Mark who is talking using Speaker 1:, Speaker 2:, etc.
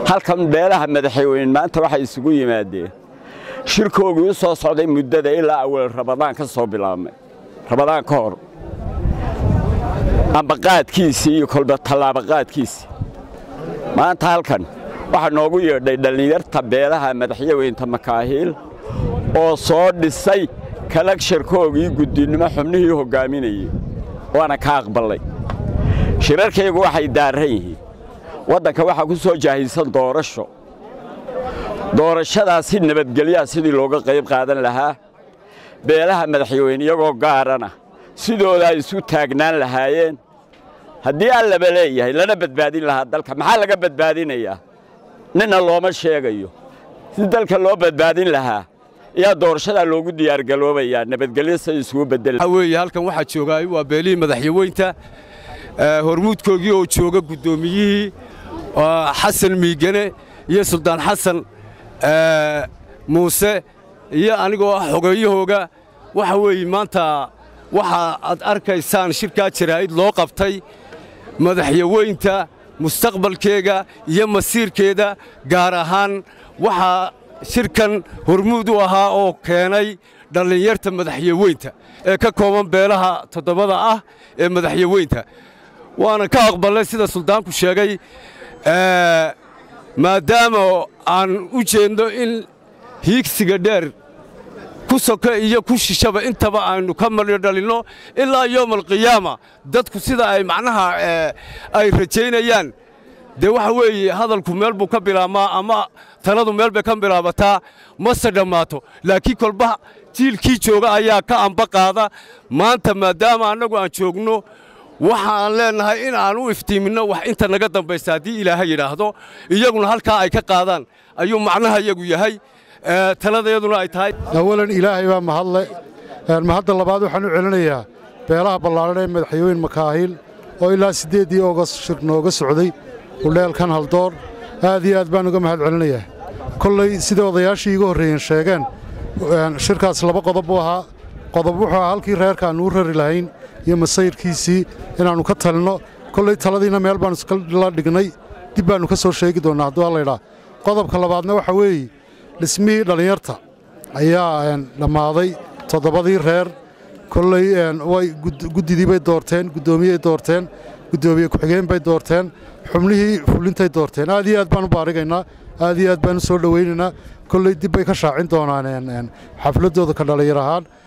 Speaker 1: halkan beelaha madaxweyne maanta waxay isugu yimaadeen shirkoogii u soo socday muddada ilaa awal rabadaan ka soo bilaabmay rabadaan ka hor ambaqaadkiisii iyo kolba tallaabaqaadkiisii maanta halkan waxaa noogu yeedhay dhallinyarta beelaha madaxyaweynta makaahiil oo soo dhisay kalagsharkoogii guddinnimo xubnihii hoggaaminayey waana ka aqballay shirarkaygu waxay daarran yihiin waddanka waxaa ku soo jaahisan doorasho doorashadaasi nabadgelyaha sidii looga qayb qaadan lahaa beelaha madaxweyne iyagoo gaarana sidooda ay isu taagnaan lahaayeen haddii allaba leeyahay lana badbaadin lahaa dalka maxaa laga badbaadinayaa ninna looma sheegayo si dalka loo badbaadin lahaa ayaa doorashadaa loogu diyaargaloobayaa nabadgelyo say isugu bedela
Speaker 2: weeye halkan waxaa joogaay waa beelihii madaxyaweynta hormuudkoogii oo jooga guddoomiyihii xasan miigane iyo suldaan xasan muuse iyo anigoo ah xogeeyahooga waxa weeye maanta waxa aad arkaysaan shirkaa jaraa'id loo qabtay madaxyaweynta mustaqbalkeega iyo masiirkeeda gaar ahaan waxaa shirkan hormuud u ahaa oo keenay dhallinyarta madaxyaweynta ee ka kooban beelaha toddobada ah ee madaxyaweynta waana ka aqballay sida suldaanku sheegay maadaama aan u jeedno in hiigsiga dheer ku soka iyo ku shishaba intaba aynu ka maryo dhalinno ilaa yoom alqiyaama dadku sida ay macnaha ay rajaynayaan dee waxa weeye hadalku meel buu ka bilaabmaa ama taladu meel bay ka bilaabataa mase dhammaato laakiin kolba jiilkii jooga ayaa ka amba qaada maanta maadaama annagu aan joogno waxa aan leennahay in aan u iftiiminno wax inta naga dambaysa haddii ilaahay yidhaahdo iyaguna halkaa ay ka qaadaan ayuu macnaha iyagu yahay taladayaduna ay tahay
Speaker 3: awalan ilaahay baa mahadle mahadda labaad waxaan u celinayaa beelaha ballaadhan ee madaxweyne makaahiil oo ilaa siddeeddii ogost shir nooga socday udheelkan haldoor aad iyo aad baan uga mahad celinayaa kollay sida odayaashii iga horreeyeen sheegeen shirkaas laba qodob buu ahaa qodob wuxuu ahaa halkii reerka aannu u rari lahayn iyo masayrkiisii inaannu ka talinno kollay taladiina meel baannu iskala dhignay dib baannu ka soo sheegi doonnaa hadduu allaydhaa qodobka labaadna waxa weeye dhismihii dhallinyarta ayaa dhammaaday toddobadii reer kolley way guddidii bay doorteen guddoomiyey doorteen guddoomiye ku-xigeen bay doorteen xubnihii fulintay doorteen aad iyo aad baan u baarigaynaa aad iyo aad baan u soo dhowaynaynaa kolley dib bay ka shaacin doonaan xafladdooda ka dhallinyar ahaan